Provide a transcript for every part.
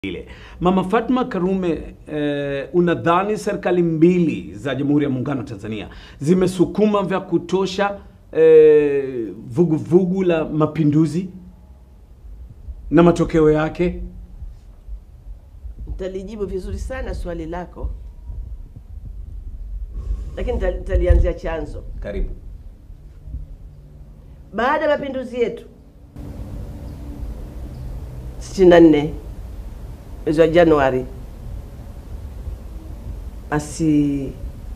ile. Mama Fatma Karume, eh, unadhani serikali mbili za Jamhuri ya Muungano wa Tanzania zimesukuma vya kutosha eh, vuguvugu la mapinduzi na matokeo yake? Nitalijibu vizuri sana swali lako, lakini nita- nitalianzia chanzo. Karibu. Baada ya mapinduzi yetu 64 mwezi wa Januari, basi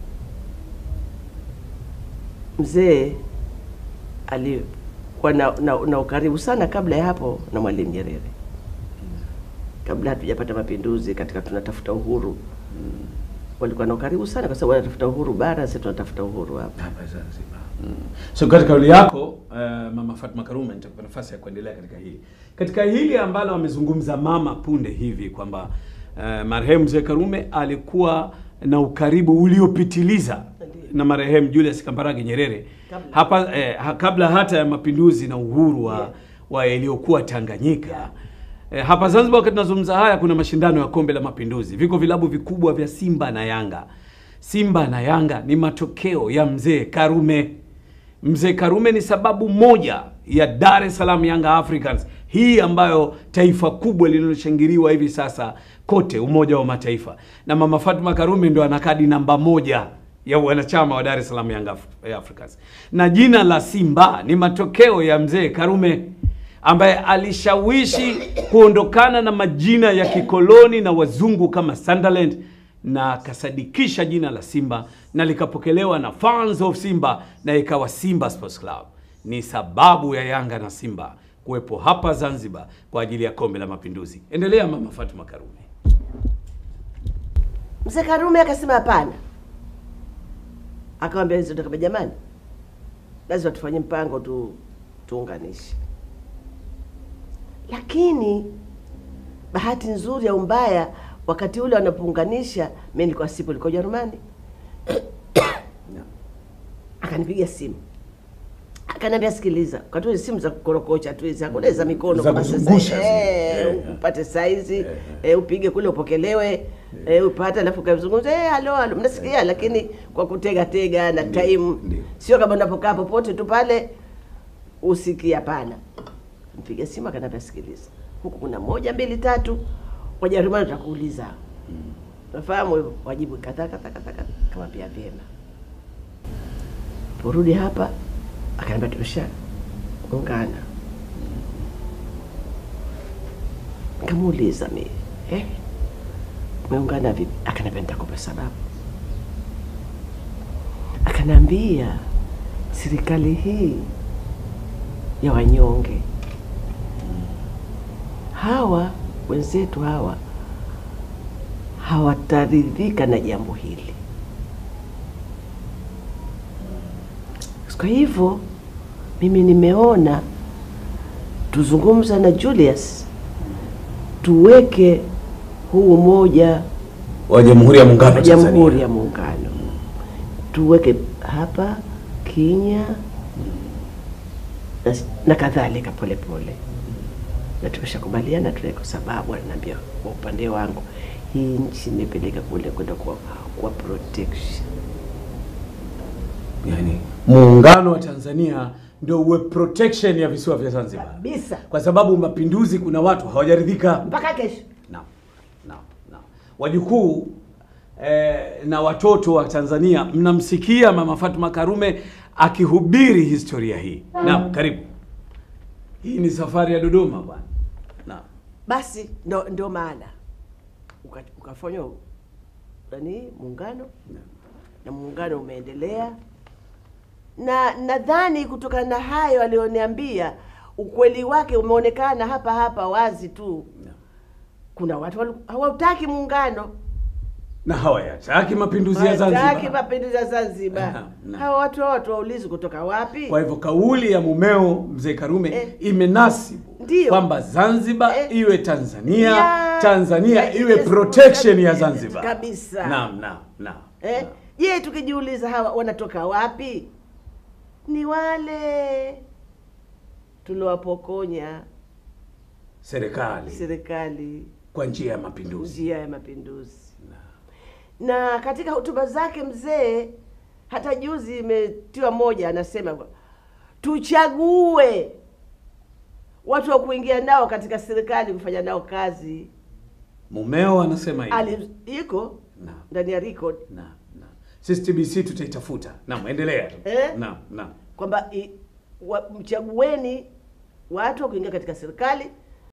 mzee alikuwa na, na, na ukaribu sana kabla ya hapo na Mwalimu Nyerere, kabla hatujapata mapinduzi, katika tunatafuta uhuru walikuwa na ukaribu sana, kwa sababu wanatafuta uhuru bara, sisi tunatafuta uhuru hapa. Hapa Zanzibar. So katika kauli yako eh, Mama Fatma Karume, nitakupa nafasi ya kuendelea katika hili katika hili ambalo amezungumza mama punde hivi kwamba eh, marehemu mzee Karume alikuwa na ukaribu uliopitiliza Ndiyo. na marehemu Julius Kambarage Nyerere Kabla. hapa eh, ha, kabla hata ya mapinduzi na uhuru wa, Yeah. wa iliyokuwa Tanganyika Yeah. Eh, hapa Zanzibar wakati tunazungumza haya kuna mashindano ya kombe la mapinduzi. Viko vilabu vikubwa vya Simba na Yanga. Simba na Yanga ni matokeo ya mzee Karume. Mzee Karume ni sababu moja ya Dar es Salaam Young Africans hii ambayo taifa kubwa linaloshangiliwa hivi sasa kote Umoja wa Mataifa, na Mama Fatma Karume ndo ana kadi namba moja ya wanachama wa Dar es Salaam Young Af- Africans, na jina la Simba ni matokeo ya mzee Karume ambaye alishawishi kuondokana na majina ya kikoloni na wazungu kama Sunderland na akasadikisha jina la Simba na likapokelewa na fans of Simba na ikawa Simba Sports Club. Ni sababu ya Yanga na Simba kuwepo hapa Zanzibar kwa ajili ya kombe la Mapinduzi. Endelea Mama Fatuma Karume. Mzee Karume akasema hapana, akawambia kama jamani, lazima tufanye mpango tu tuunganishe. Lakini bahati nzuri au mbaya, wakati ule wanapounganisha, mimi nilikuwa sipo, nilikuwa Ujerumani. Akanipiga simu akaniambia, sikiliza, wakati ule simu za kukorokocha tu hizi, hakuna za mikono Za kama sasa. kuzungusha zile. Eh, Eh, eh. upate saizi eh, upige kule upokelewe eh, upate alafu kazungumza eh, halo halo, mnasikia, lakini kwa kutega tega na Ndio, time, ndio. sio kama unapokaa popote tu pale usikie. Hapana, mpiga simu akaniambia, sikiliza, huku kuna moja mbili tatu, Wajerumani watakuuliza nafahamu hivyo, wajibu kadhaa kadhaa kadhaa kadhaa. Kamwambia vyema, porudi hapa, akaniambia tumesha ungana. Nikamuuliza mimi eh, umeungana vipi? Akaniambia nitakupa sababu. Akaniambia serikali hii ya wanyonge hawa wenzetu hawa hawataridhika na jambo hili. Kwa hivyo mimi nimeona tuzungumza na Julius tuweke huu umoja Wa Jamhuri ya Muungano wa Jamhuri ya Muungano, tuweke hapa Kenya na, na kadhalika polepole, na tumeshakubaliana tuwe, kwa sababu ananiambia kwa upande wangu hii nchi imepeleka kule kwenda kwa, kwa protection Yani, muungano wa Tanzania ndio uwe protection ya visiwa vya Zanzibar. kabisa Kwa sababu mapinduzi kuna watu hawajaridhika. mpaka kesho. Naam, naam, naam. Wajukuu eh, na watoto wa Tanzania mnamsikia Mama Fatma Karume akihubiri historia hii. Naam, karibu. Hii ni safari ya Dodoma bwana. Naam. Basi ndo, ndo maana uka- ukafanywa nani muungano na muungano umeendelea, na nadhani kutokana na hayo aliyoniambia, ukweli wake umeonekana hapa hapa wazi tu. Kuna watu wali- hawautaki muungano, Na hawayataki mapinduzi ya hawataki Zanzibar. mapinduzi ya Zanzibar. Naam, naam. Hawa watu watu waulizi kutoka wapi? Kwa hivyo kauli ya mumeo mzee Karume Eh. imenasibu Ndiyo. kwamba Zanzibar Eh. iwe Tanzania, Ya- Tanzania ya- iwe yes, protection ya kabisa, Zanzibar. kabisa. Naam, naam, naam. Eh? naam. Je, tukijiuliza hawa wanatoka wapi? Ni wale tuliowapokonya Serikali. serikali kwa njia ya mapinduzi. njia ya mapinduzi. Na katika hotuba zake mzee, hata juzi imetiwa moja, anasema kwa- tuchague watu wa kuingia nao katika serikali kufanya nao kazi. Mumeo anasema hivyo. Ali iko Naam. ndani ya record Naam, naam. Sisi TBC tutaitafuta. Naam, endelea tu. Eh? Naam, naam. kwamba i- wa- mchagueni watu wa kuingia katika serikali